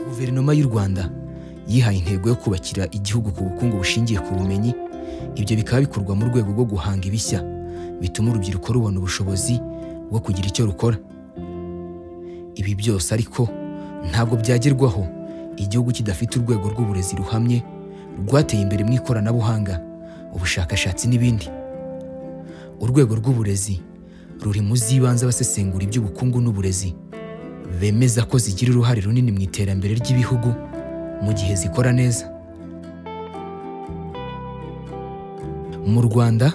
guverinoma y'u rwanda yihaye intego yo kubakira igihugu ku bukungu bushingiye ku bumenyi ibyo bikaba bikorwa mu rwego rwo guhanga ibishya bituma urubyiruko rubona ubushobozi bwo kugira icyo rukora ibi byose ariko ntabwo byagerwaho igihugu kidafite urwego rw'uburezi ruhamye rwateye imbere mu ikoranabuhanga ubushakashatsi n'ibindi urwego rw'uburezi ruri mu z'ibanze abasesengura iby'ubukungu n'uburezi bemeza ko zigira uruhare runini mu iterambere ry'ibihugu mu gihe zikora neza mu rwanda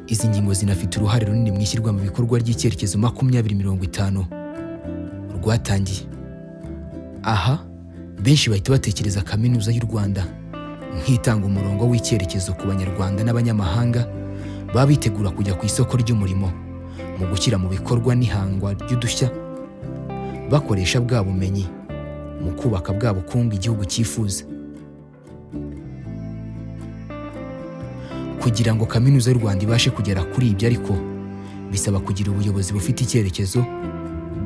izi ngingo zinafite uruhare runini mu ishyirwa mu bikorwa ry'icyerekezo makumyabiri mirongo itanu rwatangiye aha benshi bahita batekereza kaminuza y'u rwanda nk'itanga umurongo w'icyerekezo ku banyarwanda n'abanyamahanga baba bitegura kujya ku isoko ry'umurimo mu gushyira mu bikorwa n'ihangwa ry'udushya bakoresha bwa bumenyi mu kubaka bwa bukungu igihugu cyifuza kugira ngo kaminuza y'u rwanda ibashe kugera kuri ibyo ariko bisaba kugira ubuyobozi bufite icyerekezo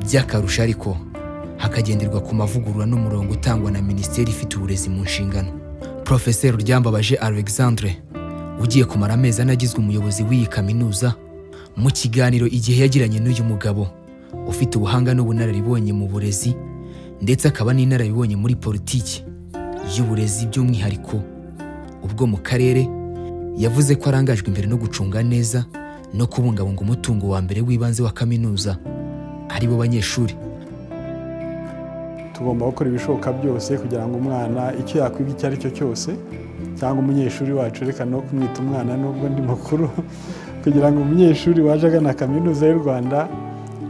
by'akarusho ariko hakagenderwa ku mavugurura n'umurongo utangwa na minisiteri ifite uburezi mu nshingano profeseri ryambabaje alexandre ugiye kumara amezi ane agizwe umuyobozi w'iyi kaminuza mu kiganiro igihe yagiranye n'uyu mugabo ufite ubuhanga n'ubunararibonye mu burezi ndetse akaba n'inararibonye muri politiki y'uburezi by'umwihariko ubwo mu karere yavuze ko arangajwe imbere no gucunga neza no kubungabunga umutungo wa mbere w'ibanze wa kaminuza ari bo banyeshuri tugomba gukora ibishoboka byose kugira ngo umwana icyo yakwiga icyo ari cyo cyose cyangwa umunyeshuri wacu reka no kumwita umwana nubwo ndi mukuru kugira ngo umunyeshuri waje agana kaminuza y'u rwanda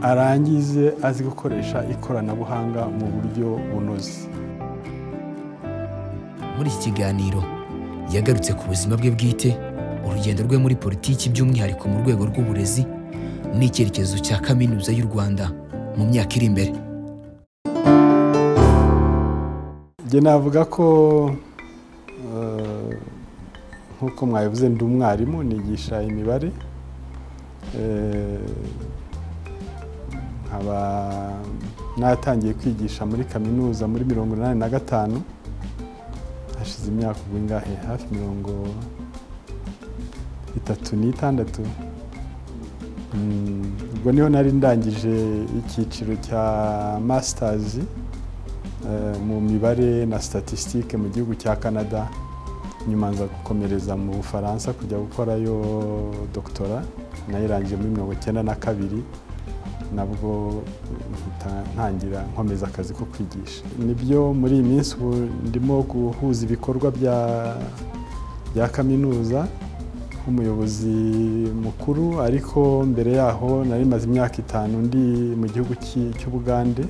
arangize azi gukoresha ikoranabuhanga mu buryo bunoze muri iki kiganiro yagarutse ku buzima bwe bwite urugendo rwe muri politiki by'umwihariko mu rwego rw'uburezi n'icyerekezo cya kaminuza y'u rwanda mu myaka iri imbere njye navuga ko eh, nk'uko mwabivuze ndi umwarimu nigisha imibare Eh, nkaba natangiye kwigisha muri kaminuza muri mirongo inani na gatanu hashize imyaka ubwo ingahe hafi mirongo itatu n'itandatu Mm, ubwo niho nari ndangije icyiciro cya masitazi mu mibare na statisitike mu gihugu cya canada nyuma nza gukomereza mu bufaransa kujya gukorayo dogitora nayirangiye muri mirongo icyenda na kabiri nabwo mpita ntangira nkomeza akazi ko kwigisha nibyo muri iyi minsi ubu ndimo guhuza ibikorwa bya bya kaminuza nk'umuyobozi mukuru ariko mbere yaho nari maze imyaka itanu ndi mu gihugu cy'i- cy'ubugande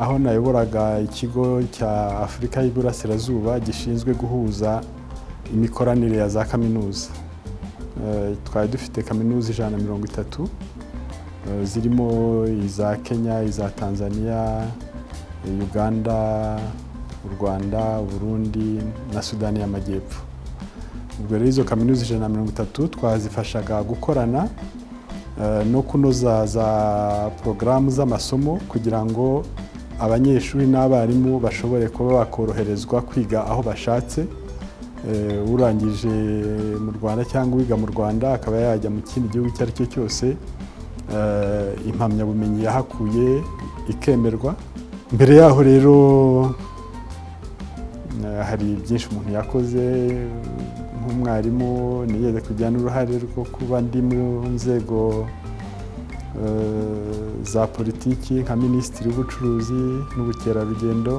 aho nayoboraga ikigo cya afurika y'iburasirazuba gishinzwe guhuza imikoranire ya za kaminuza Eh, twari dufite kaminuza ijana na mirongo itatu eh, zirimo iza kenya iza tanzania eh, uganda u rwanda uburundi na sudani y'amajyepfo ubwo rero izo kaminuza ijana na mirongo itatu twazifashaga gukorana eh, no kunoza za porogaramu z'amasomo kugira ngo abanyeshuri n'abarimu bashobore kuba bakoroherezwa kwiga aho bashatse Eh, urangije mu rwanda cyangwa uwiga mu rwanda akaba yajya mu kindi gihugu icyo ari cyo cyose eh, impamyabumenyi yahakuye ikemerwa mbere yaho rero eh, hari byinshi umuntu yakoze nk'umwarimu nigeze kugira n'uruhare rwo kuba ndi mu nzego eh, za politiki nka minisitiri w'ubucuruzi n'ubukerarugendo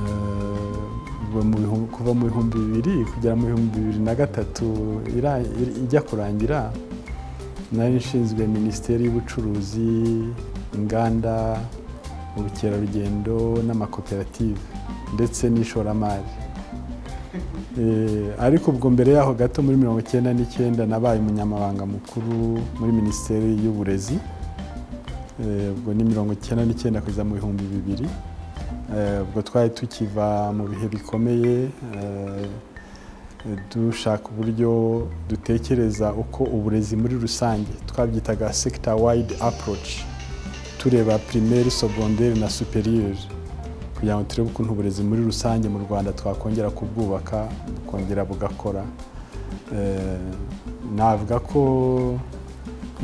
Eh, ubu mu bihu- kuva mu bihumbi bibiri kugera mu bihumbi bibiri na gatatu ira- ir- ijya kurangira nari nshinzwe minisiteri y'ubucuruzi inganda ubukerarugendo n'amakoperative ndetse n'ishoramari Eh, ariko ubwo mbere yaho gato muri mirongo icyenda n'icyenda nabaye umunyamabanga mukuru muri minisiteri y'uburezi Eh, ubwo ni mirongo icyenda n'icyenda kugeza mu bihumbi bibiri Eh, ubwo twari tukiva mu bihe bikomeye eh, dushaka uburyo dutekereza uko uburezi muri rusange twabyitaga sector wide approach tureba primaire secondaire na superieur kugira ngo turebe ukuntu uburezi muri rusange mu rwanda twakongera kubwubaka bukongera bugakora Eh, navuga ko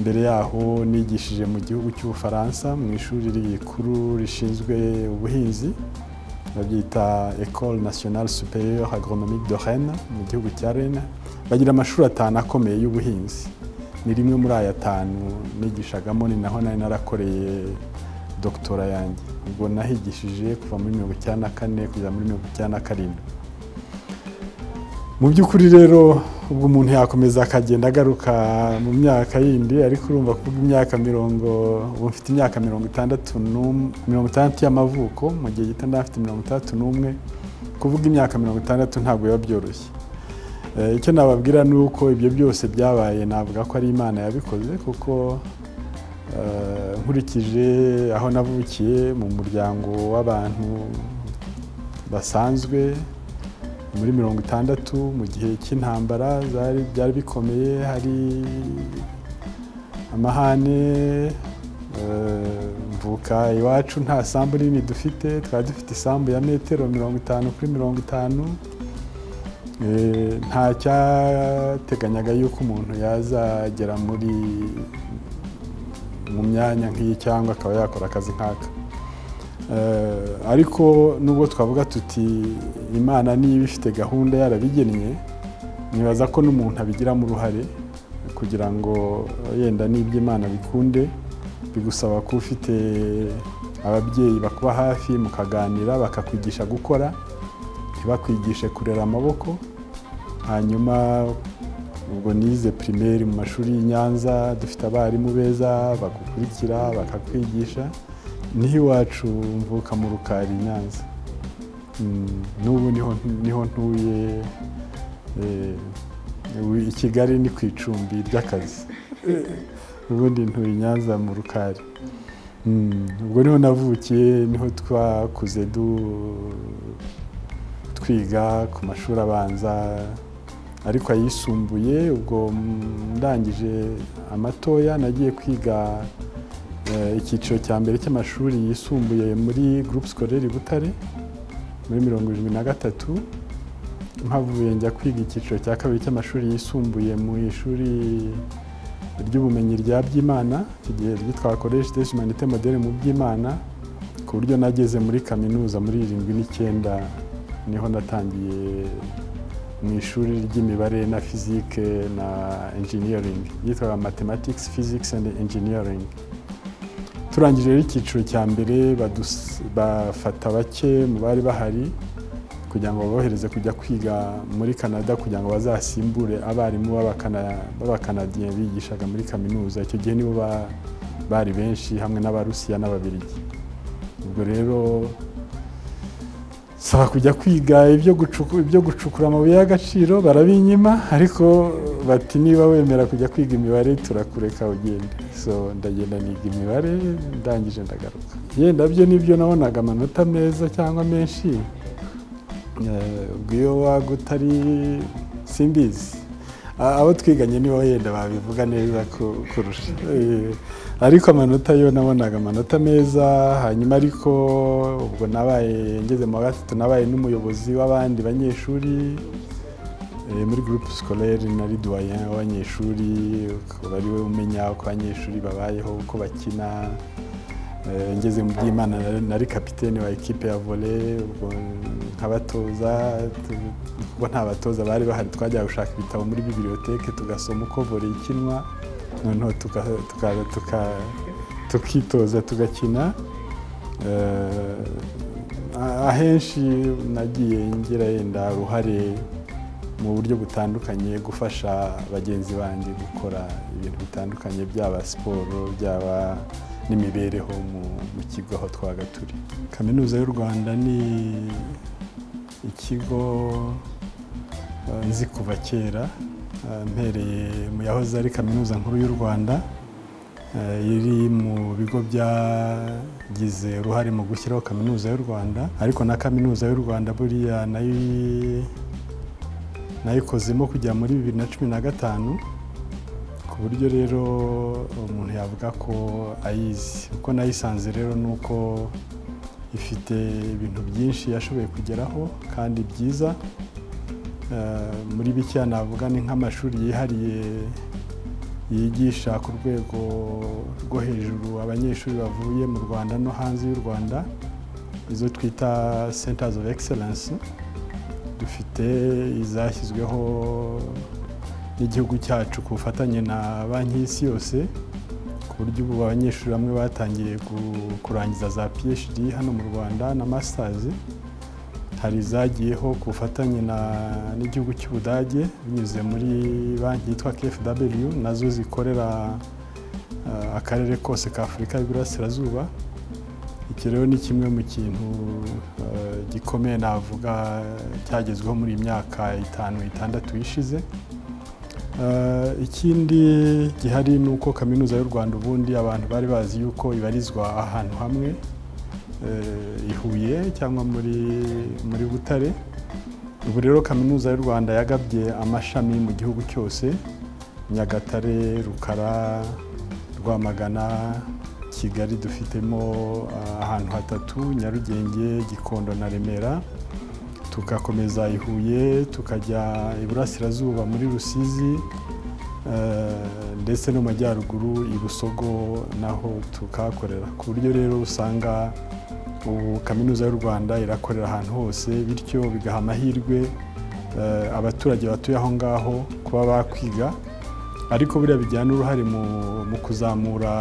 mbere yaho nigishije mu gihugu cy'ubufaransa mu ishuri rikuru rishinzwe ubuhinzi babyita ecole nationale supérieure agronomique de rennes mu gihugu cya rennes bagira amashuri atanu akomeye y'ubuhinzi ni rimwe muri aya atanu nigishagamo ni naho nari narakoreye doctora yanjye ubwo nahigishije kuva muri mirongo icyenda na kane kugeza muri mirongo icyenda na karindwi mu by'ukuri rero ubwo umuntu yakomeza akagenda agaruka mu myaka yindi ariko urumva kuvuga imyaka mirongo ubu mfite imyaka mirongo itandatu n'umwe mirongo itandatu y'amavuko mu gihe gito ndafite mirongo itandatu n'umwe kuvuga imyaka mirongo itandatu ntabwo biba byoroshye Eh, icyo nababwira ni uko ibyo byose byabaye navuga ko ari imana yabikoze kuko eh, nkurikije aho navukiye mu muryango w'abantu basanzwe muri mirongo itandatu mu gihe cy'intambara zari byari bikomeye hari amahane eh, mvuka iwacu nta sambu nini dufite twari dufite isambu ya metero mirongo itanu kuri mirongo itanu Eh, nta cyateganyaga yuko umuntu yazagera muri mu myanya nk'iyi cyangwa akaba yakora akazi nk'aka Eh, ariko nubwo twavuga tuti imana niba ifite gahunda yarabigennye nibaza ko n'umuntu abigiramo uruhare kugira ngo yenda n'ibyo imana bikunde bigusaba kuba ufite ababyeyi bakuba hafi mukaganira bakakwigisha gukora ntibakwigishe kurera amaboko hanyuma ubwo nize primaire mu mashuri y'i Nyanza dufite abarimu beza bagukurikira bakakwigisha niho iwacu mvuka mu rukari i Nyanza Mm, n'ubu niho niho ntuye eh, ubu i Kigali ni ku icumbi ry'akazi ubundi ntuye i Nyanza mu rukari Mm, ubwo niho navukiye niho twakuze du twiga ku mashuri abanza ariko ayisumbuye ubwo ndangije amatoya nagiye kwiga eh, icyiciro cya mbere cy'amashuri yisumbuye muri groupe scolaire Butare muri mirongo irindwi na gatatu mpavuye njya kwiga icyiciro cya kabiri cy'amashuri yisumbuye mu ishuri ry'ubumenyi rya Byimana iki gihe ryitwa Collège des Humanités Modèle mu Byimana ku buryo nageze muri kaminuza muri irindwi n'icyenda niho natangiye mu ishuri ry'imibare na fizike na engineering yitwaga mathematics physics and engineering turangije rero icyiciro cya mbere badus- bafata bake mu bari bahari kugira ngo babohereze kujya kwiga muri canada kugira ngo bazasimbure abarimu b'abakana- b'abakanadiye bigishaga muri kaminuza icyo gihe nibo ba- bari benshi hamwe n'abarusiya n'ababirigi ubwo rero saba kujya kwiga ibyo gucuku- ibyo gucukura amabuye y'agaciro barabinyima ariko bati niba wemera kujya kwiga imibare turakureka ugende so ndagenda niga imibare ndangije ndagaruka yenda byo nibyo nabonaga amanota meza cyangwa menshi eh, ubwo iyo waga utari simbizi A- abo twiganye nibo yenda babivuga neza ku- kurusha Eh, ariko amanota yo nabonaga amanota meza hanyuma ariko ubwo nabaye ngeze mu wa gatatu nabaye n'umuyobozi w'abandi banyeshuri eh, muri groupe scolaire nari duwayen w'abanyeshuri ukaba ari we umenya uko abanyeshuri babayeho uko bakina Eh, ngeze mu by'imana nari- nari kapitene wa ekipe ya volley ubwo nk'abatoza tu- kuko nta batoza bari bahari twajya gushaka ibitabo muri bibiliyoteke tugasoma uko volley ikinwa noneho tuka- tuka- tuka- tukitoza tugakina Eh, a- ahenshi nagiye ngira yenda uruhare mu buryo butandukanye gufasha bagenzi banjye gukora ibintu bitandukanye byaba siporo byaba n'imibereho mu, mu kigo aho twaga turi kaminuza y'u rwanda ni ikigo eh, nzi kuva kera eh, mpereye mu yahoze ari kaminuza nkuru y'u rwanda eh, iri mu bigo byagize uruhare mu gushyiraho kaminuza y'u rwanda ariko na kaminuza y'u rwanda buriya nayo nayikozemo kujya muri bibiri na cumi na gatanu ku buryo rero umuntu yavuga ko ayizi uko nayisanze rero ni uko ifite ibintu byinshi yashoboye kugeraho kandi byiza muri bike navuga ni nk'amashuri yihariye yigisha ku rwego rwo hejuru abanyeshuri bavuye mu rwanda no hanze y'u rwanda izo twita centers of excellence dufite izashyizweho n'igihugu cyacu ku bufatanye na banki y'isi yose ku buryo ubu abanyeshuri bamwe batangiye kurangiza za phd hano mu rwanda na masters hari izagiyeho ku bufatanye n'igihugu cy'ubudage binyuze muri banki yitwa kfw nazo zikorera akarere kose ka afurika y'iburasirazuba iki rero ni kimwe mu kintu gikomeye navuga cyagezweho muri iyi myaka itanu itandatu ishize ikindi gihari ni uko kaminuza y'u rwanda ubundi abantu bari bazi yuko ibarizwa ahantu hamwe i huye cyangwa muri butare ubu rero kaminuza y'u rwanda yagabye amashami mu gihugu cyose nyagatare rukara rwamagana kigali dufitemo ahantu hatatu nyarugenge gikondo na remera tugakomeza i huye tukajya iburasirazuba muri rusizi ndetse no mu majyaruguru i busogo naho tukahakorera ku buryo rero usanga ubu kaminuza y'u rwanda irakorera ahantu hose bityo bigaha amahirwe abaturage batuye aho ngaho kuba bakwiga ariko buriya bijyana uruhare mu kuzamura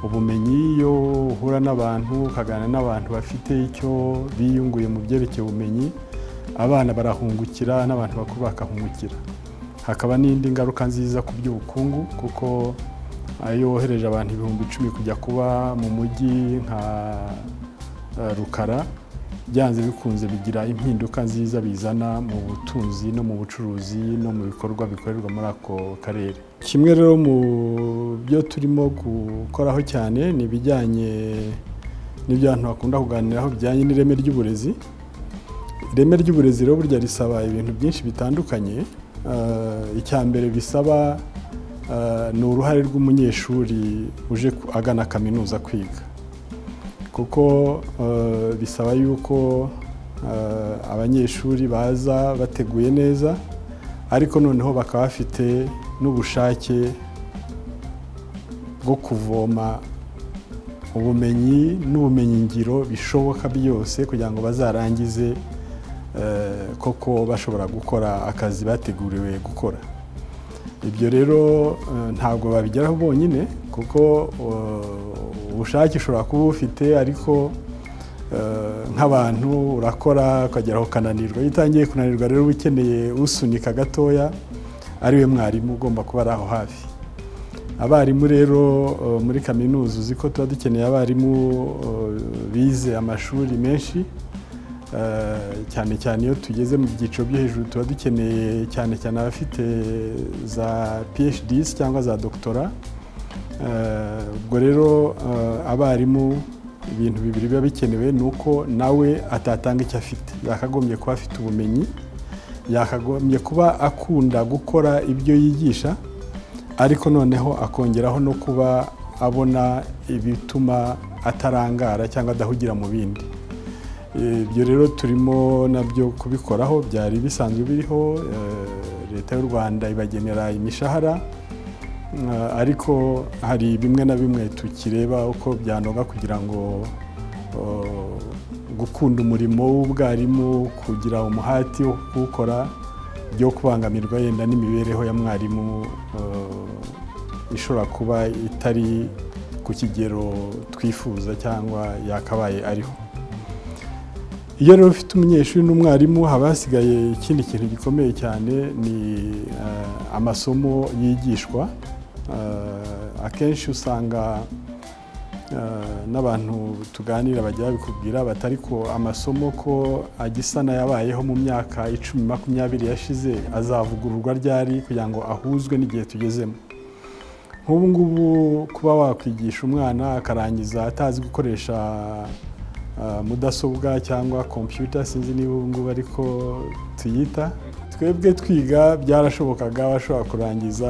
ubumenyi iyo uhura n'abantu ukaganira n'abantu bafite icyo biyunguye mu byerekeye ubumenyi abana barahungukira n'abantu bakuru bakahungukira hakaba n'indi ngaruka nziza ku by'ubukungu kuko iyo wohereje abantu ibihumbi icumi kujya kuba mu mujyi nka rukara byanze bikunze bigira impinduka nziza bizana mu butunzi no mu bucuruzi no mu bikorwa bikorerwa muri ako karere kimwe rero mu byo turimo gukoraho cyane ni ibijyanye n'ibyo abantu bakunda kuganiraho bijyanye n'ireme ry'uburezi ireme ry'uburezi rero burya risaba ibintu byinshi bitandukanye icya mbere bisaba ni uruhare rw'umunyeshuri uje agana kaminuza kwiga kuko bisaba yuko abanyeshuri baza bateguye neza ariko noneho bakaba bafite n'ubushake bwo kuvoma ubumenyi n'ubumenyingiro bishoboka byose kugira ngo bazarangize koko bashobora gukora akazi bateguriwe gukora ibyo rero ntabwo babigeraho bonyine kuko ubushake ushobora kuba ufite ariko nk'abantu urakora ukageraho ukananirwa iyo utangiye kunanirwa rero uba ukeneye usunika gatoya ari we mwarimu ugomba kuba ari aho hafi abarimu rero muri kaminuza uzi ko tuba dukeneye abarimu bize amashuri menshi cyane cyane iyo tugeze mu byiciro byo hejuru tuba dukeneye cyane cyane abafite za phd cyangwa za doctora ubwo rero abarimu ibintu bibiri biba bikenewe ni uko nawe atatanga icyo afite yakagombye kuba afite ubumenyi yakagombye kuba akunda gukora ibyo yigisha ariko noneho akongeraho no kuba abona ibituma atarangara cyangwa adahugira mu bindi ibyo rero turimo nabyo kubikoraho byari bisanzwe biriho leta y'u rwanda ibagenera imishahara ariko hari bimwe na bimwe tukireba uko byanoga kugira ngo gukunda umurimo w'ubwarimu kugira umuhati wo kuwukora byo kubangamirwa yenda n'imibereho ya mwarimu ishobora kuba itari ku kigero twifuza cyangwa yakabaye ariho iyo rero ufite umunyeshuri n'umwarimu haba hasigaye ikindi kintu gikomeye cyane ni amasomo yigishwa akenshi usanga n'abantu tuganira bajya babikubwira batari ko amasomo ko agisa n'ayabayeho mu myaka icumi makumyabiri yashize azavugururwa ryari kugira ngo ahuzwe n'igihe tugezemo nk'ubu ngubu kuba wakwigisha umwana akarangiza atazi gukoresha mudasobwa cyangwa kompiyuta sinzi niba ubu ngubu ariko tuyita twebwe twiga byarashobokaga bashobora kurangiza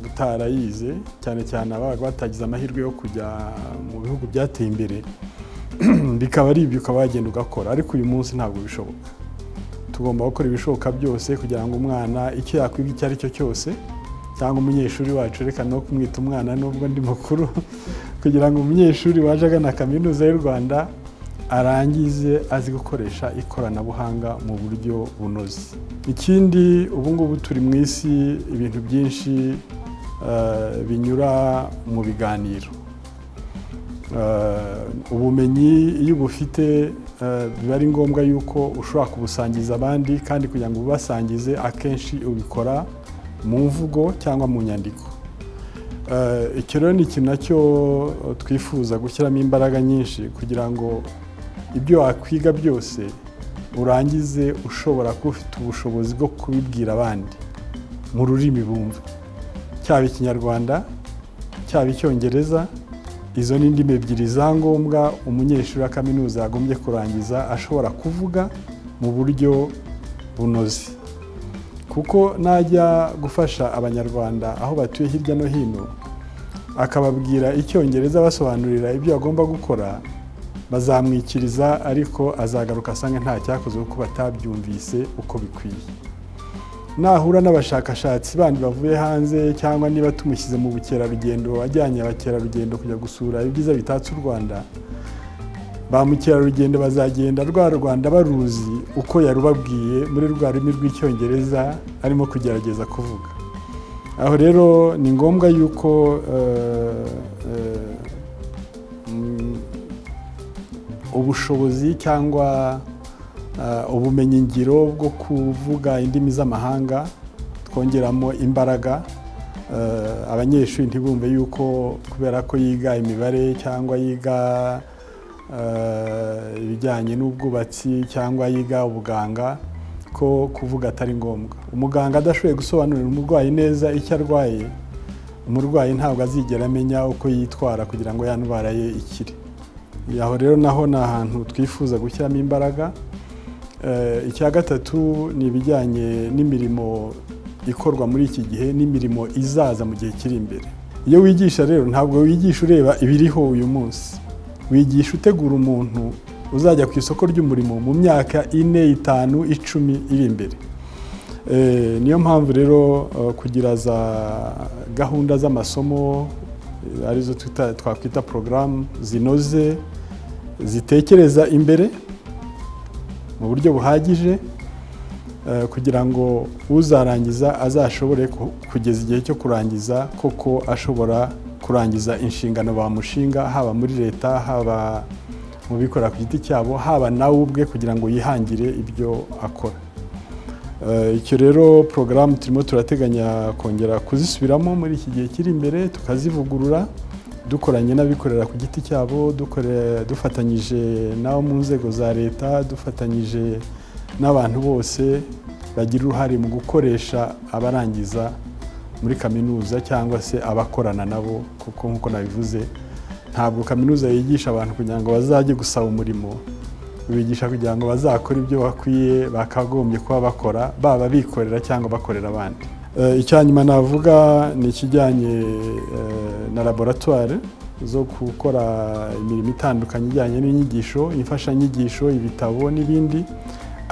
utarayize cyane cyane abaga batagize amahirwe yo kujya mu bihugu byateye imbere bikaba ari ibyo ukaba wagenda ugakora ariko uyu munsi ntabwo bishoboka tugomba gukora ibishoboka byose kugira ngo umwana icyo yakwiga icyo ari cyo cyose cyangwa umunyeshuri wacu reka no kumwita umwana nubwo ndi mukuru kugira ngo umunyeshuri waje agana kaminuza y'u rwanda arangize azi gukoresha ikoranabuhanga mu buryo bunoze ikindi ubu ngubu turi mu isi ibintu byinshi binyura mu biganiro ubumenyi iyo ubufite biba ari ngombwa yuko ushobora kubusangiza abandi kandi kugira ngo ubasangize akenshi ubikora mu mvugo cyangwa mu nyandiko icyo rero ni ikintu nacyo twifuza gushyiramo imbaraga nyinshi kugira ngo ibyo wakwiga byose urangize ushobora kuba ufite ubushobozi bwo kubibwira abandi mu rurimi bumva cyaba ikinyarwanda cyaba icyongereza izo ni indimi ebyiri za ngombwa umunyeshuri wa kaminuza yagombye kurangiza ashobora kuvuga mu buryo bunoze kuko najya gufasha abanyarwanda aho batuye hirya no hino akababwira icyongereza abasobanurira ibyo bagomba gukora bazamwikiriza ariko azagaruka asanga nta cyakozwe kuko batabyumvise uko bikwiye nahura n'abashakashatsi bandi bavuye hanze cyangwa niba tumushyize mu bukerarugendo ajyanye abakerarugendo kujya gusura ibyiza bitatse u rwanda ba mukerarugendo bazagenda rwa rwanda baruzi uko yarubabwiye muri rwa rurimi rw'icyongereza arimo kugerageza kuvuga aho rero ni ngombwa yuko ubushobozi cyangwa ubumenyingiro bwo kuvuga indimi z'amahanga twongeramo imbaraga abanyeshuri ntibumve yuko kubera ko yiga imibare cyangwa yiga ibijyanye n'ubwubatsi cyangwa yiga ubuganga ko kuvuga atari ngombwa umuganga adashoboye gusobanurira umurwayi neza icyo arwaye umurwayi ntabwo azigera amenya uko yitwara kugira ngo ndwara ye ikire aho rero naho ni ahantu twifuza gushyiramo imbaraga icya gatatu ni ibijyanye n'imirimo ikorwa muri iki gihe n'imirimo izaza mu gihe kiri imbere iyo wigisha rero ntabwo wigisha ureba ibiriho uyu munsi wigisha utegura umuntu uzajya ku isoko ry'umurimo mu myaka ine itanu icumi iri imbere niyo mpamvu rero kugira za gahunda z'amasomo arizo twakwita porogaramu zinoze zitekereza imbere mu buryo buhagije kugira ngo uzarangiza azashobore kugeza igihe cyo kurangiza koko ashobora kurangiza inshingano bamushinga haba muri leta haba mu bikora ku giti cyabo haba nawe ubwe kugira ngo yihangire ibyo akora icyo rero porogaramu turimo turateganya kongera kuzisubiramo muri iki gihe kiri imbere tukazivugurura dukoranye n'abikorera ku giti cyabo dufatanyije n'abo mu nzego za leta dufatanyije n'abantu bose bagira uruhare mu gukoresha abarangiza muri kaminuza cyangwa se abakorana nabo kuko nk'uko nabivuze ntabwo kaminuza yigisha abantu kugira ngo bazajye gusaba umurimo bigisha kugira ngo bazakore ibyo bakwiye bakagombye kuba bakora baba bikorera cyangwa bakorera abandi icya nyuma navuga ni ikijyanye na laboratwari zo gukora imirimo itandukanye ijyanye n'inyigisho imfashanyigisho ibitabo n'ibindi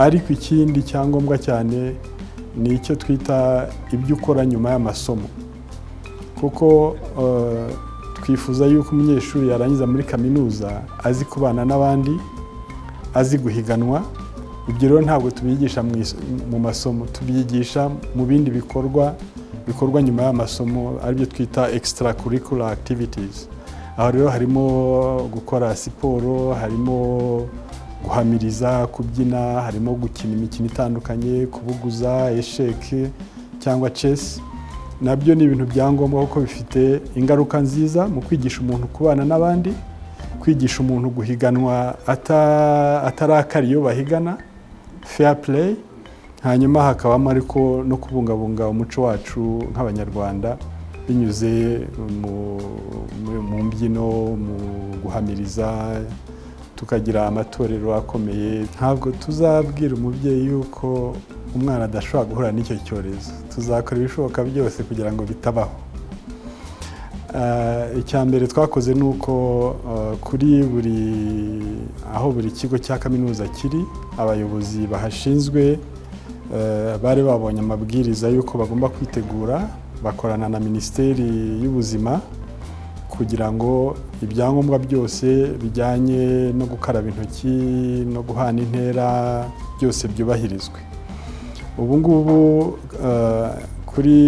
ariko ikindi cyangombwa cyane ni icyo twita ibyo ukora nyuma y'amasomo kuko twifuza yuko umunyeshuri yarangiza muri kaminuza azi kubana n'abandi azi guhiganwa ibyo rero ntabwo tubigisha mu masomo tubyigisha mu bindi bikorwa bikorwa nyuma y'amasomo aribyo twita extra curricular activities aho rero harimo gukora siporo harimo guhamiriza kubyina harimo gukina imikino itandukanye kubuguza esheke cyangwa chess nabyo ni ibintu bya ngombwa kuko bifite ingaruka nziza mu kwigisha umuntu kubana n'abandi kwigisha umuntu guhiganwa atarakara iyo bahigana fair play hanyuma hakabamo ariko no kubungabunga umuco wacu nk'abanyarwanda binyuze mu mbyino mu guhamiriza tukagira amatorero akomeye ntabwo tuzabwira umubyeyi yuko umwana adashobora guhura n'icyo cyorezo tuzakora ibishoboka byose kugira ngo bitabaho icya mbere twakoze ni uko kuri buri aho buri kigo cya kaminuza kiri abayobozi bahashinzwe bari babonye amabwiriza y'uko bagomba kwitegura bakorana na minisiteri y'ubuzima kugira ngo ibyangombwa byose bijyanye no gukaraba intoki no guhana intera byose byubahirizwe ubu ngubu kuri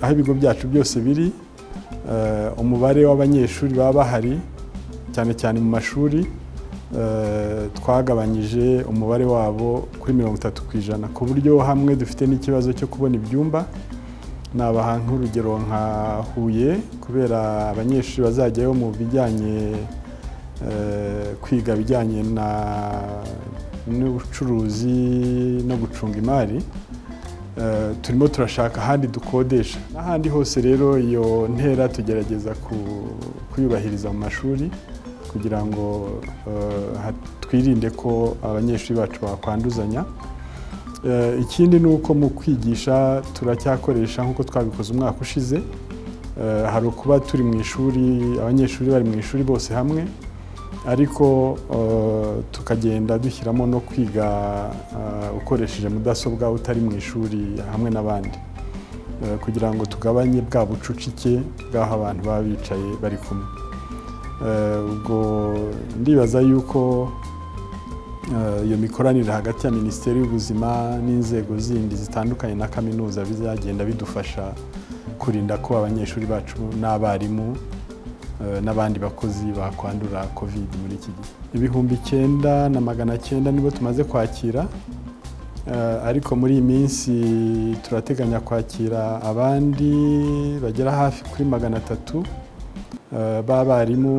aho ibigo byacu byose biri umubare w'abanyeshuri baba bahari cyane cyane mu mashuri twagabanyije umubare wabo kuri mirongo itatu ku ijana ku buryo hamwe dufite n'ikibazo cyo kubona ibyumba nabaha nk'urugero nka huye kubera abanyeshuri bazajyayo mu bijyanye kwiga bijyanye n'ubucuruzi no gucunga imari turimo turashaka ahandi dukodesha n'ahandi hose rero iyo ntera tugerageza kuyubahiriza mu mashuri kugira ngo twirinde ko abanyeshuri bacu bakwanduzanya ikindi ni uko mu kwigisha turacyakoresha nk'uko twabikoze umwaka ushize hari ukuba turi mu ishuri abanyeshuri bari mu ishuri bose hamwe ariko tukagenda dushyiramo no kwiga ukoresheje mudasobwa utari mu ishuri hamwe n'abandi kugira ngo tugabanye bwa bucucike bw'aho abantu baba bicaye bari kumwe ubwo ndibaza yuko iyo mikoranire hagati ya minisiteri y'ubuzima n'inzego zindi zitandukanye na kaminuza bizagenda bidufasha kurinda ko abanyeshuri bacu n'abarimu n'abandi bakozi bakwandura covid muri iki gihe ibihumbi icyenda na magana cyenda nibo tumaze kwakira ariko muri iyi minsi turateganya kwakira abandi bagera hafi kuri magana atatu b'abarimu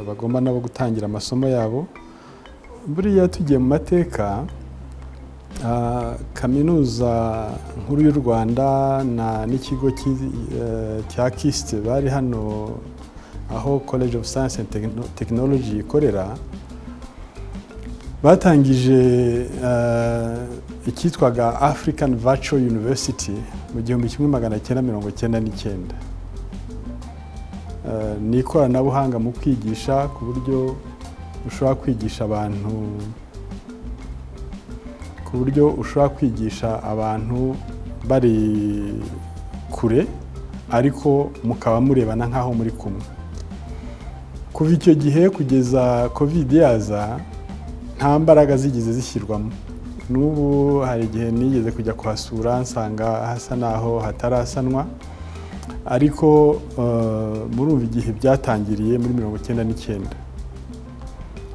bagomba nabo gutangira amasomo yabo buriya tugiye mu mateka kaminuza nkuru y'u rwanda n'ikigo cya kisite bari hano aho college of science and technology ikorera batangije icyitwaga african virtual university mu gihumbi kimwe magana cyenda mirongo cyenda n'icyenda ni ikoranabuhanga mu kwigisha ku buryo ushobora kwigisha abantu ku buryo ushobora kwigisha abantu bari kure ariko mukaba murebana nk'aho muri kumwe kuva icyo gihe kugeza covid yaza nta mbaraga zigeze zishyirwamo n'ubu hari igihe nigeze kujya kuhasura nsanga hasa n'aho hatarasanwa ariko murumva igihe byatangiriye muri mirongo icyenda n'icyenda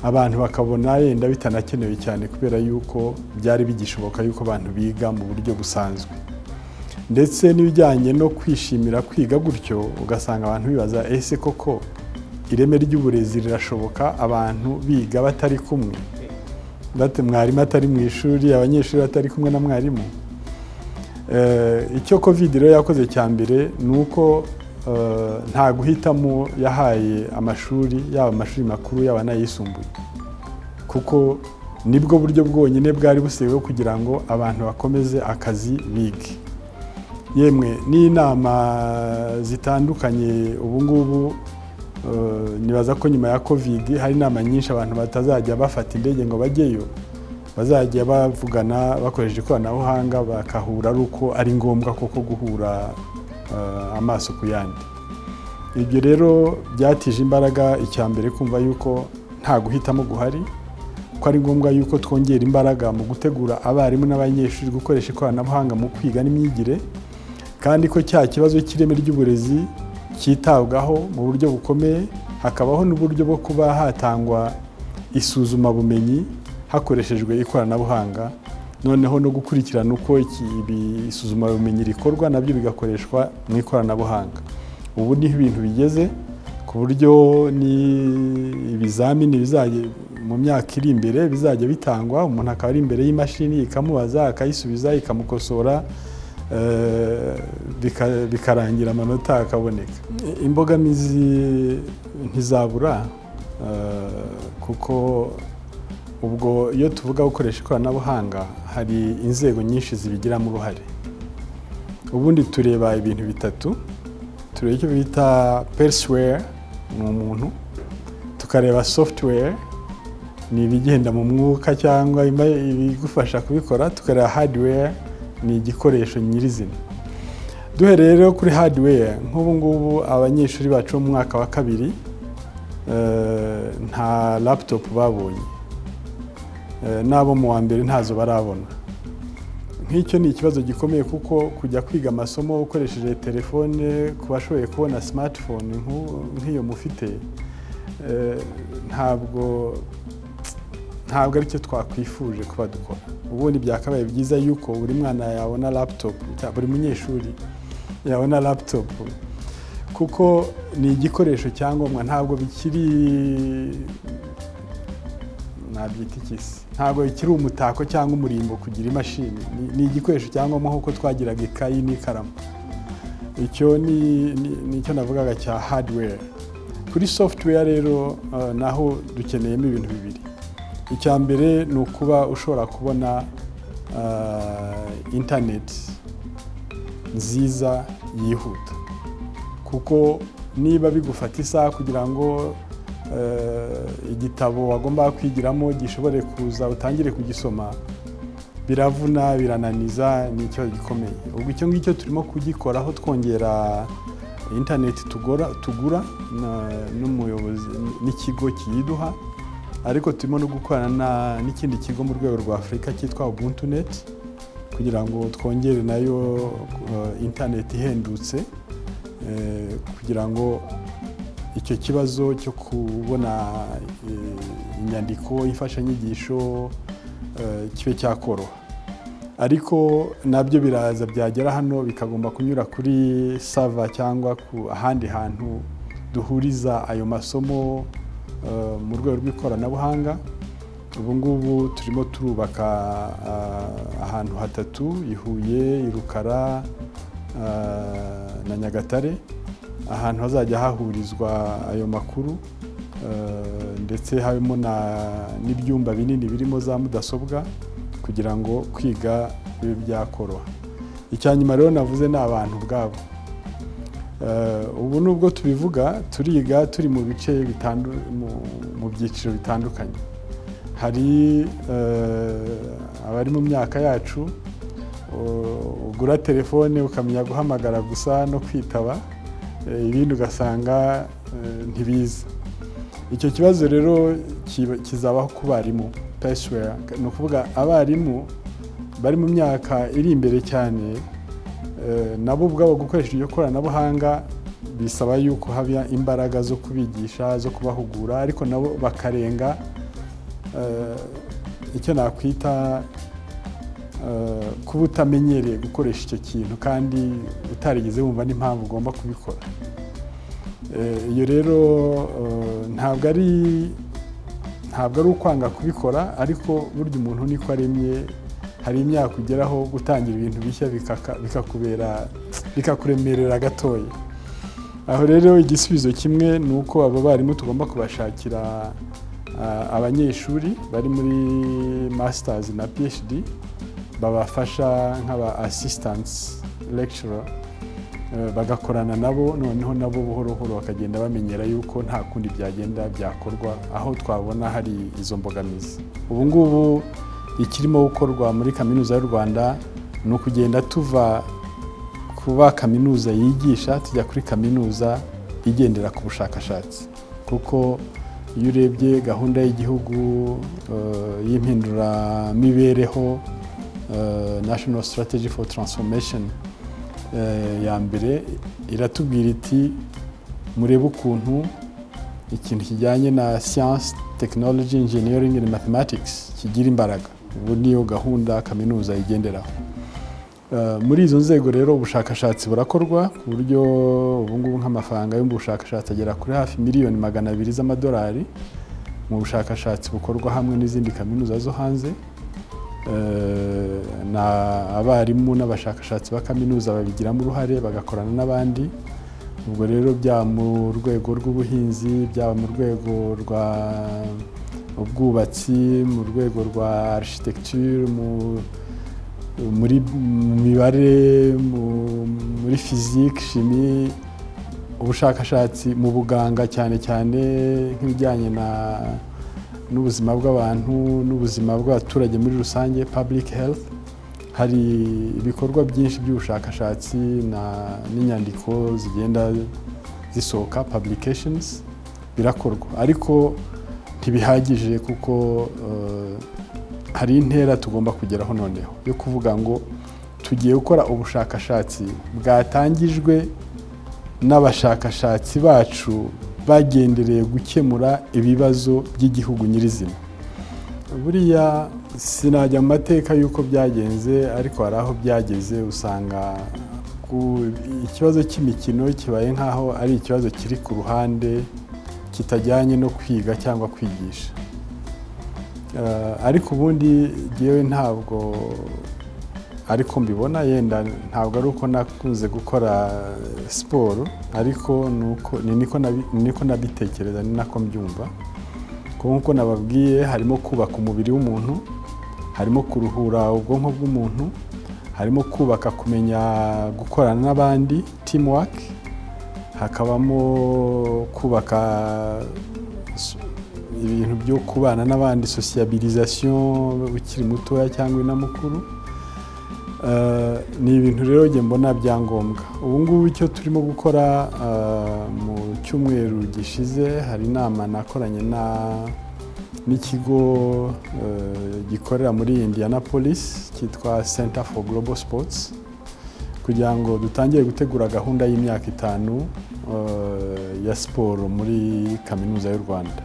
abantu bakabona yenda bitanakenewe cyane kubera yuko byari bigishoboka yuko abantu biga mu buryo busanzwe ndetse n'ibijyanye no kwishimira kwiga gutyo ugasanga abantu bibaza ese koko ireme ry'uburezi rirashoboka abantu biga batari kumwe mwarimu atari mu ishuri abanyeshuri batari kumwe na mwarimu icyo covid rero yakoze cya mbere ni uko nta guhitamo yahaye amashuri yaba amashuri makuru yaba n'ayisumbuye kuko nibwo buryo bwonyine bwari busigayeho kugira ngo abantu bakomeze akazi bige yemwe n'inama zitandukanye ubu ngubu nibaza ko nyuma ya covid hari inama nyinshi abantu batazajya bafata indege ngo bajyeyo bazajya bavugana bakoresheje ikoranabuhanga bakahura ari uko ari ngombwa koko guhura amaso ku yandi ibyo rero byatije imbaraga icya mbere kumva yuko nta guhitamo guhari ko ari ngombwa yuko twongera imbaraga mu gutegura abarimu n'abanyeshuri gukoresha ikoranabuhanga mu kwiga n'imyigire kandi ko cya kibazo cy'ireme ry'uburezi cyitabwaho mu buryo bukomeye hakabaho n'uburyo bwo kuba hatangwa isuzumabumenyi hakoreshejwe ikoranabuhanga noneho no gukurikirana uko isuzumabumenyi rikorwa nabyo bigakoreshwa mu ikoranabuhanga ubu niho ibintu bigeze ku buryo ibizamini mu myaka iri imbere bizajya bitangwa umuntu akaba ari imbere y'imashini ikamubaza akayisubiza ikamukosora bikarangira amanota akaboneka imbogamizi ntizabura kuko ubwo iyo tuvuga gukoresha ikoranabuhanga hari inzego nyinshi zibigiramo uruhare ubundi tureba ibintu bitatu tureba icyo bita perisiweri ni umuntu tukareba sofutuweri ni ibigenda mu mwuka cyangwa ibigufasha kubikora tukareba hadiweri ni igikoresho nyirizina duhereye rero kuri hadiweri nk'ubu ngubu abanyeshuri bacu bo mu mwaka wa kabiri nta laputopu babonye n'abo mu wa mbere ntazo barabona nk'icyo ni ikibazo gikomeye kuko kujya kwiga amasomo ukoresheje telefone ku bashoboye kubona simatifone nk'iyo mufite ntabwo ntabwo aricyo twakwifuje kuba dukora ubundi byakabaye byiza yuko buri mwana yabona laputopu buri munyeshuri yabona laputopu kuko ni igikoresho cyangombwa ntabwo bikiri nabyita ikisi ntabwo bikiri umutako cyangwa umurimbo kugira imashini ni igikoresho cyangombwa nk'uko twagiraga ikayi n'ikaramu icyo ni icyo navugaga cya hadiweri kuri sofutuweya rero naho dukeneyemo ibintu bibiri icya mbere ni ukuba ushobora kubona interineti nziza yihuta kuko niba bigufata isaha kugira ngo igitabo wagomba kwigiramo gishobore kuza utangire kugisoma biravuna birananiza ni ikibazo gikomeye ubwo icyo ngicyo turimo kugikoraho twongera interineti tugura n'umuyobozi n'ikigo kiyiduha ariko turimo no gukorana n'ikindi kigo mu rwego rwa afurika cyitwa ubuntu neti kugira ngo twongere nayo interineti ihendutse kugira ngo icyo kibazo cyo kubona inyandiko y'imfashanyigisho kibe cyakoroha ariko nabyo biraza byagera hano bikagomba kunyura kuri sava cyangwa ku ahandi hantu duhuriza ayo masomo mu rwego rw'ikoranabuhanga ubu ngubu turimo turubaka ahantu hatatu i huye i rukara na nyagatare ahantu hazajya hahurizwa ayo makuru ndetse harimo n'ibyumba binini birimo za mudasobwa kugira ngo kwiga bibe byakoroha icya nyuma rero navuze ni abantu ubwabo ubu nubwo tubivuga turiga turi mu bice mu byiciro bitandukanye hari abari mu myaka yacu ugura telefone ukamenya guhamagara gusa no kwitaba ibindi ugasanga ntibiza icyo kibazo rero kizabaho ku barimu pesiwera ni ukuvuga abarimu bari mu myaka iri imbere cyane nabo ubwabo gukoresha iryo koranabuhanga bisaba yuko haba imbaraga zo kubigisha zo kubahugura ariko nabo bakarenga icyo nakwita kuba utamenyereye gukoresha icyo kintu kandi utarigeze wumva n'impamvu ugomba kubikora iyo rero ntabwo ari ntabwo ari ukwanga kubikora ariko burya umuntu niko aremye hari imyaka ugeraho gutangira ibintu bishya bikakubera bikakuremerera gatoya aho rero igisubizo kimwe ni uko abo barimu tugomba kubashakira abanyeshuri bari muri masitazi na phd babafasha nk'aba asisitansi lekishoro bagakorana nabo noneho nabo buhoro buhoro bakagenda bamenyera yuko nta kundi byagenda byakorwa aho twabona hari izo mbogamizi ubu ngubu ikirimo gukorwa muri kaminuza y'u rwanda ni ukugenda tuva kuba kaminuza yigisha tujya kuri kaminuza igendera ku bushakashatsi kuko iyo urebye gahunda y'igihugu y'impinduramibereho national strategy for transformation ya mbere iratubwira iti murebe ukuntu ikintu kijyanye na science technology engineering and mathematics kigira imbaraga ubu niyo gahunda kaminuza igenderaho muri izo nzego rero ubushakashatsi burakorwa ku buryo ubungubu nk'amafaranga yo mu bushakashatsi agera kuri hafi miliyoni magana abiri z'amadolari mu bushakashatsi bukorwa hamwe n'izindi kaminuza zo hanze ni abarimu n'abashakashatsi ba kaminuza babigiramo uruhare bagakorana n'abandi ubwo rero byaba mu rwego rw'ubuhinzi byaba mu rwego rwa ubwubatsi mu rwego rwa architecture muri mibare muri fizike shimi ubushakashatsi mu buganga cyane cyane nk'ibijyanye n'ubuzima bw'abantu n'ubuzima bw'abaturage muri rusange public health hari ibikorwa byinshi by'ubushakashatsi n'inyandiko zigenda zisohoka publications birakorwa ariko ntibihagije kuko hari intera tugomba kugeraho noneho yo kuvuga ngo tugiye gukora ubushakashatsi bwatangijwe n'abashakashatsi bacu bagendereye gukemura ibibazo by'igihugu nyirizina buriya sinajya mu mateka y'uko byagenze ariko hari aho byageze usanga ikibazo cy'imikino kibaye nk'aho ari ikibazo kiri ku ruhande kitajyanye no kwiga cyangwa kwigisha ariko ubundi ngewe ntabwo ariko mbibona yenda ntabwo ari uko nakunze gukora siporo ariko niko nabitekereza ni nako mbyumva nk'uko nababwiye harimo kubaka umubiri w'umuntu harimo kuruhura ubwonko bw'umuntu harimo kubaka kumenya gukorana n'abandi timuwake hakabamo kubaka ibintu byo kubana n'abandi sosiyabilizasiyo ukiri mutoya cyangwa inamukuru ni ibintu rero njye mbona byangombwa ubu ngubu icyo turimo gukora mu cyumweru gishize hari inama nakoranye n'ikigo gikorera muri Indianapolis cyitwa Center for Global Sports kugira ngo dutangire gutegura gahunda y'imyaka itanu ya siporo muri kaminuza y'u rwanda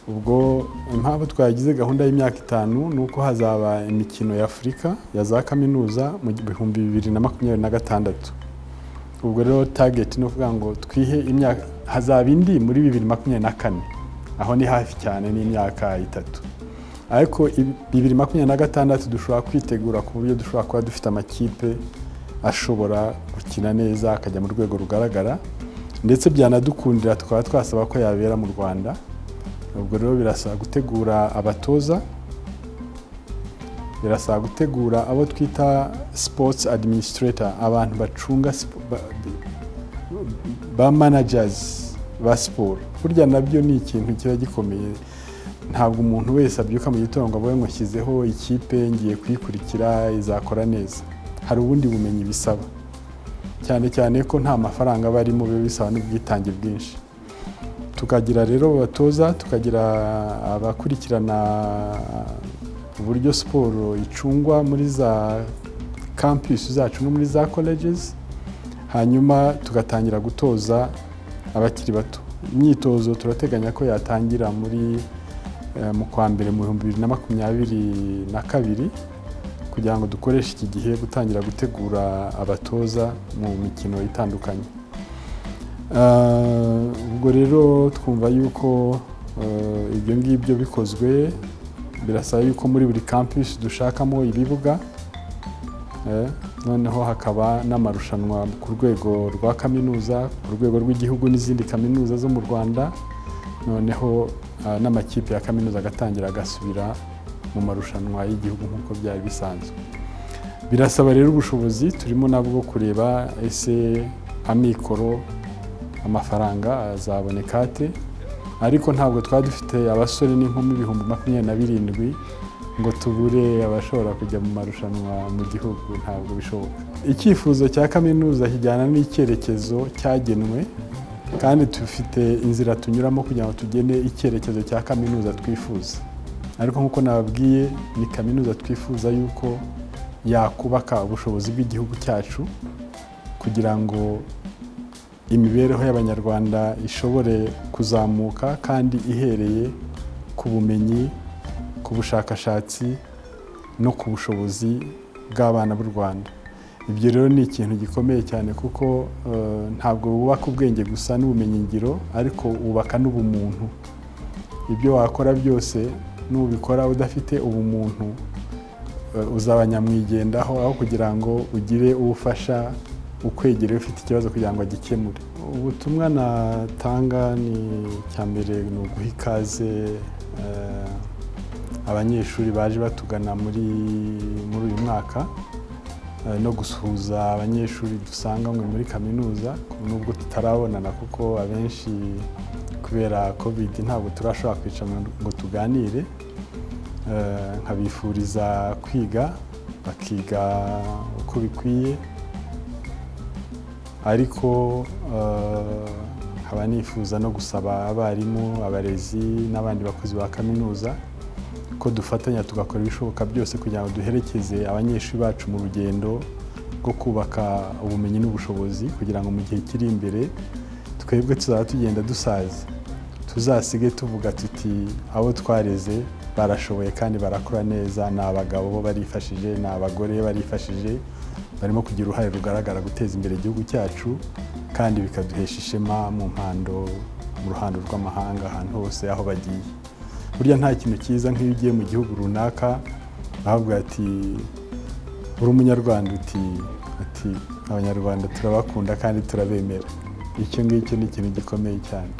ubwo impamvu twagize gahunda y'imyaka itanu ni uko hazaba imikino y'afurika ya za kaminuza mu bihumbi bibiri na makumyabiri na gatandatu ubwo rero tageti ni ukuvuga ngo twihe imyaka hazaba indi muri bibiri makumyabiri na kane aho ni hafi cyane n'imyaka itatu ariko bibiri makumyabiri na gatandatu dushobora kwitegura ku buryo dushobora kuba dufite amakipe ashobora gukina neza akajya mu rwego rugaragara ndetse byanadukundira tukaba twasaba ko yabera mu rwanda ubwo rero birasaba gutegura abatoza birasaba gutegura abo twita sports administrator abantu bacunga ba managers ba siporo burya nabyo ni ikintu kiba gikomeye ntabwo umuntu wese abyuka mu gitondo ngo avuge ngo nshyizeho ikipe ngiye kuyikurikira izakora neza hari ubundi bumenyi bisaba cyane cyane ko nta mafaranga aba arimo biba bisaba n'ubwitange bwinshi tukagira rero abatoza tukagira abakurikirana uburyo siporo icungwa muri za kampisi zacu no muri za kolejezi hanyuma tugatangira gutoza abakiri bato imyitozo turateganya ko yatangira muri mu kwa mbere mu bihumbi bibiri na makumyabiri na kabiri kugira ngo dukoreshe iki gihe gutangira gutegura abatoza mu mikino itandukanye ubwo rero twumva yuko ibyo ngibyo bikozwe birasaba yuko muri buri kampisi dushakamo ibibuga noneho hakaba n'amarushanwa ku rwego rwa kaminuza ku rwego rw'igihugu n'izindi kaminuza zo mu rwanda noneho n'amakipe ya kaminuza agatangira agasubira mu marushanwa y'igihugu nk'uko byari bisanzwe birasaba rero ubushobozi turimo nabwo kureba ese amikoro amafaranga azaboneka ate ariko ntabwo twari dufite abasore n'inkumi ibihumbi makumyabiri na birindwi ngo tubure abashobora kujya mu marushanwa mu gihugu ntabwo bishoboka icyifuzo cya kaminuza kijyana n'icyerekezo cyagenwe kandi dufite inzira tunyuramo kugira ngo tugene icyerekezo cya kaminuza twifuza ariko nk'uko nababwiye ni kaminuza twifuza yuko yakubaka ubushobozi bw'igihugu cyacu kugira ngo imibereho y'abanyarwanda ishobore kuzamuka kandi ihereye ku bumenyi ku bushakashatsi no ku bushobozi bw'abana b'u rwanda ibyo rero ni ikintu gikomeye cyane kuko ntabwo wubaka ubwenge gusa n'ubumenyingiro ariko wubaka n'ubumuntu ibyo wakora byose nubikora udafite ubumuntu uzaba nyamwigendaho aho kugira ngo ugire ufasha ukwegereye ufite ikibazo kugira ngo agikemure ubutumwa natanga ni icya mbere ni uguha ikaze abanyeshuri baje batugana muri muri uyu mwaka eh, no gusuhuza abanyeshuri dusanga mwe muri kaminuza nubwo tutarabonana kuko abenshi kubera covid ntabwo turashobora kwicara ngo tuganire Eh, nkabifuriza kwiga bakiga uko bikwiye ariko eh, nkaba nifuza no gusaba abarimu abarezi n'abandi bakozi ba kaminuza ko dufatanya tugakora ibishoboka byose kugira ngo duherekeze abanyeshuri bacu mu rugendo rwo kubaka ubumenyi n'ubushobozi kugira ngo mu gihe kiri imbere twebwe tuzaba tugenda dusaza tuzasige tuvuga tuti abo twareze barashoboye kandi barakora neza ni abagabo bo barifashije ni abagore barifashije barimo kugira uruhare rugaragara guteza imbere igihugu cyacu kandi bikaduhesha ishema mu mpando mu ruhando rw'amahanga ahantu hose aho bagiye burya nta kintu cyiza nk'iyo ugiye mu gihugu runaka bahabwa ati uri umunyarwanda uti ati abanyarwanda turabakunda kandi turabemera icyo ngicyo ni ikintu gikomeye cyane